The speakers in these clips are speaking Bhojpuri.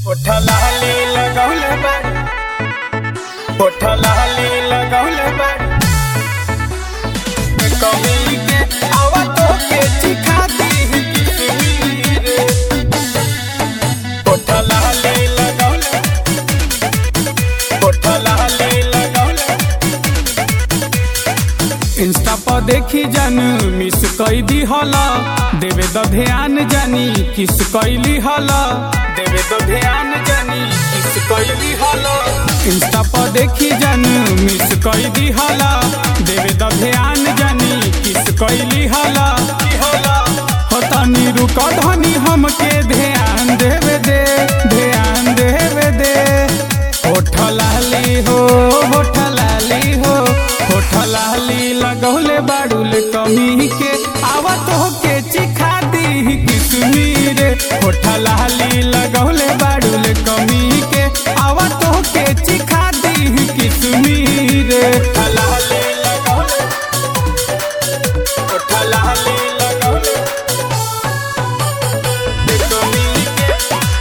लाली लगौले बाड़ी होठ लाली लगौले बाड़ी कमी के आवा तो के चिखा दी किसमीर होठ लाली लगौले होठ लाली लगौले इंस्टा पर देखी जन मिस कई दी हला देवे द ध्यान जानी किस कैली हला देवे द ध्यान जानी किस कैली हला इंस्टा पर देखी जन मिस कई दी हला देवे द ध्यान जानी किस कैली हला हो तनी रुक धनी हमके ध्यान देवे दे ध्यान देवे दे होठ लाली हो होठ लाली हो होठ लाली लगौले बाड़ुल कमी के आवत हो के चिखा दी किसमीर होठ लाली लगौले बाड़ुल कमी के आवत हो के चिखा दी किसमीर होठ लाली लगौले होठ लाली लगौले कमी के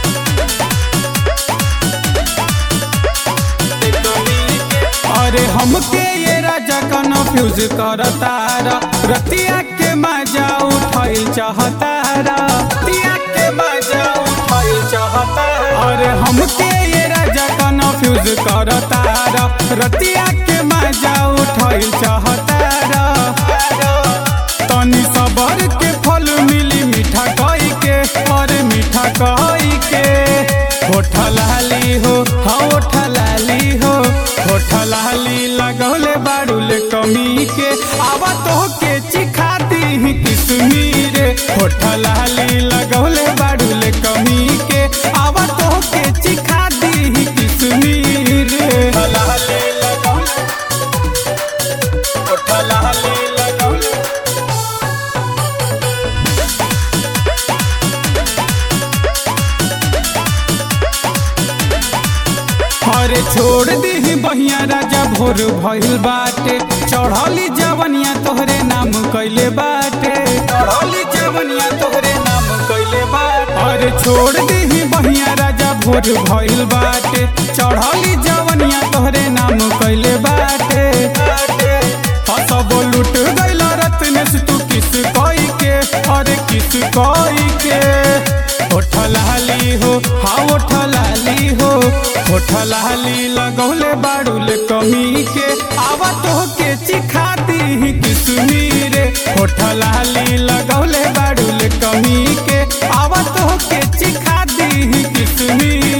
अरे हमके ये राजा कन्फ्यूज करतारा रतिया के मजा उठाई चाहतारा रतिया के मजा उठाई चाहतारा अरे हमके ये राजा कन्फ्यूज करतारा रतिया के मजा उठाई चाहतारा तनी सबर के फल मिली मीठा कई के और मीठा कई के होठ लाली हो हाँ होठ लाली हो होठ लाली लगौले बाड़ुल कमी के आवा तो के चिखा दी किसमीर होठ लाली लगौले बाड़ुल कमी के आवा तो के चिखा दी किसमीर लाली लगौले होठ लाली लगौले अरे छोड़ दी बहिया राजा भोर भइल बाटे चढ़ली जवनिया तोहरे नाम कैले बाटे चढ़ली जवनिया तोहरे नाम कैले बाटे अरे छोड़ दी बहिया राजा भोर भइल बाटे चढ़ली जवनिया तोहरे नाम कैले बाटे हसब लुट गइल रत्न से तू किस कई के अरे किस कई के होठ लाली हो हाँ होठ लाली हो होठ लाली लगौले बाड़ुल कमी के आवा तो के चिखा दी किसमीर होठ लाली लगौले बाड़ुल कमी के आवा तो के चिखा दी किसमीर